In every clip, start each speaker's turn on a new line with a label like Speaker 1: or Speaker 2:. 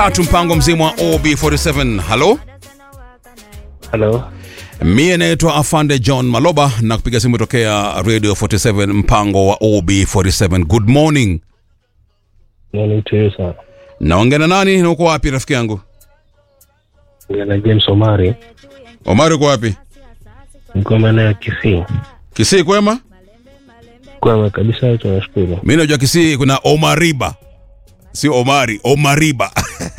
Speaker 1: atu mpango mzima wa OB47. Halo,
Speaker 2: Halo,
Speaker 1: mie naitwa Afande John Maloba na kupiga simu tokea Radio 47 mpango wa OB47. Good morning.
Speaker 2: morning to you sir.
Speaker 1: Naongea na nani na uko wapi rafiki yangu?
Speaker 2: Ongea na James Omari,
Speaker 1: Omari uko wapi?
Speaker 2: niko maeneo ya Kisii.
Speaker 1: Kisii kwema?
Speaker 2: Kwema kabisa, tunashukuru.
Speaker 1: Mimi najua Kisii kuna Omariba. Sio Omari, Omariba.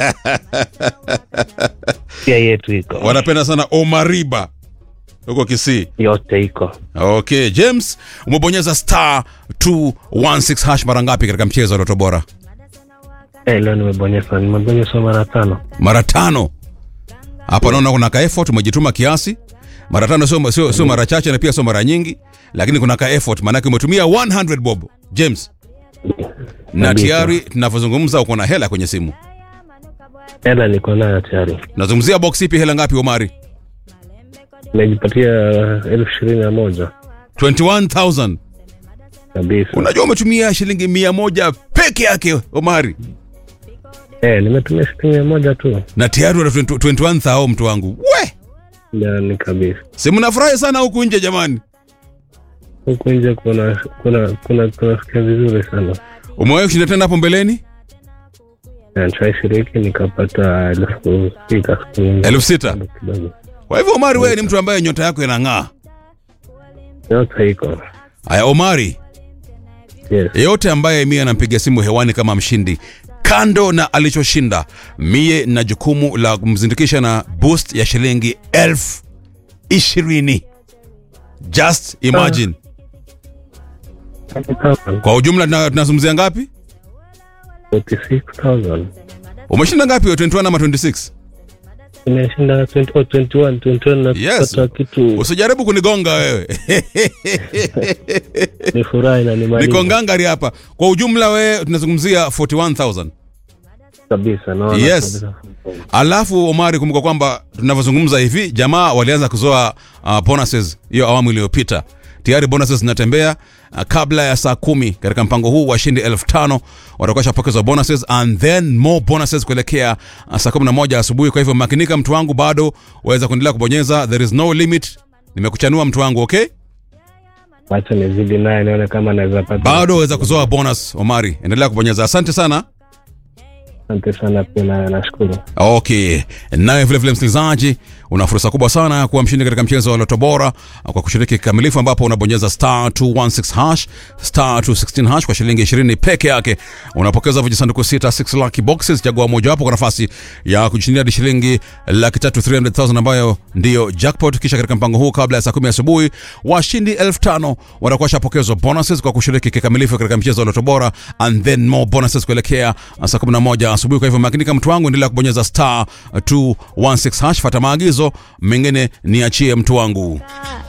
Speaker 2: Pia yetu iko
Speaker 1: Wanapenda sana Omariba. Huko Kisii.
Speaker 2: yote iko
Speaker 1: Okay, James, umebonyeza star 216 hash mara ngapi katika mchezo wa Loto Bora?
Speaker 2: eh, leo nimebonyeza nimebonyeza mara tano.
Speaker 1: Mara tano. Hapa naona kuna ka effort umejituma kiasi. Mara tano sio sio, sio mara chache na pia sio mara nyingi, lakini kuna ka effort maana umetumia 100 bob. James, na
Speaker 2: Kabisa.
Speaker 1: tayari tunavyozungumza uko na hela kwenye simu.
Speaker 2: Hela niko nayo tayari,
Speaker 1: Nazungumzia box ipi hela ngapi Omari?
Speaker 2: nimejipatia elfu ishirini na moja
Speaker 1: 21000.
Speaker 2: kabisa.
Speaker 1: Unajua umetumia shilingi mia moja peke yake Omari.
Speaker 2: Eh, nimetumia shilingi mia moja tu
Speaker 1: Na tayari una 20 21000 mtu wangu. We!
Speaker 2: ndani kabisa.
Speaker 1: Si mnafurahi sana huku nje jamani.
Speaker 2: Huku nje kuna kuna kuna kunasikia vizuri sana.
Speaker 1: Umewahi kushinda tena hapo mbeleni?
Speaker 2: Na Nishashiriki nikapata elfu sita siku nyingine.
Speaker 1: Elfu sita.
Speaker 2: kidogo.
Speaker 1: Kwa hivyo Omari, wewe ni mtu ambaye nyota yako inang'aa.
Speaker 2: Yote iko
Speaker 1: Haya Omari,
Speaker 2: yes.
Speaker 1: yeyote ambaye mie anampiga simu hewani kama mshindi, kando na alichoshinda, mie na jukumu la kumzindikisha na boost ya shilingi elfu ishirini. Just imagine. Kwa ujumla tuna- tunazungumzia ngapi?
Speaker 2: 46,000.
Speaker 1: Umeshinda ngapi? 21 ama 26?
Speaker 2: Nimeshinda 20 oh, 21, 21 na
Speaker 1: Yes.
Speaker 2: kupata kitu
Speaker 1: Usijaribu kunigonga wewe.
Speaker 2: ni furahi na ni
Speaker 1: Niko
Speaker 2: maliza
Speaker 1: ngangari hapa. Kwa ujumla wewe tunazungumzia 41000.
Speaker 2: kabisa naona
Speaker 1: Yes.
Speaker 2: kabisa.
Speaker 1: Alafu Omari, kumbuka kwamba tunavyozungumza hivi, jamaa walianza kuzoa uh, bonuses hiyo awamu iliyopita. Tayari bonuses zinatembea uh, kabla ya saa kumi katika mpango huu washindi elfu tano watakuwa shapokezwa bonuses and then more bonuses kuelekea uh, saa kumi na moja asubuhi. Kwa hivyo makinika, mtu wangu, bado waweza kuendelea kubonyeza, there is no limit. Nimekuchanua mtu wangu, okay?
Speaker 2: Wacha nizidi naye nione kama naweza pata.
Speaker 1: Bado waweza kuzoa bonus. Omari, endelea kubonyeza. Asante sana.
Speaker 2: Asante sana pia na nashukuru.
Speaker 1: Okay, naye vile vile msikilizaji, una fursa kubwa sana ya kuwa mshindi katika mchezo wa Loto Bora kwa kushiriki kikamilifu, ambapo unabonyeza star 216 hash star 216 hash kwa shilingi 20 peke yake. Unapokeza vijisanduku sita 6 lucky boxes, chagua mojawapo kwa nafasi ya kujishindia hadi shilingi laki tatu 300,000 ambayo ndiyo jackpot. Kisha katika mpango huu, kabla ya saa kumi asubuhi, washindi elfu tano watakuwa shapokezwa bonuses kwa kushiriki kikamilifu katika mchezo wa Loto Bora and then more bonuses kuelekea saa 11 asubuhi. Kwa hivyo makinika, mtu wangu, endelea kubonyeza star 216 hash, fata maagizo mengine niachie mtu wangu.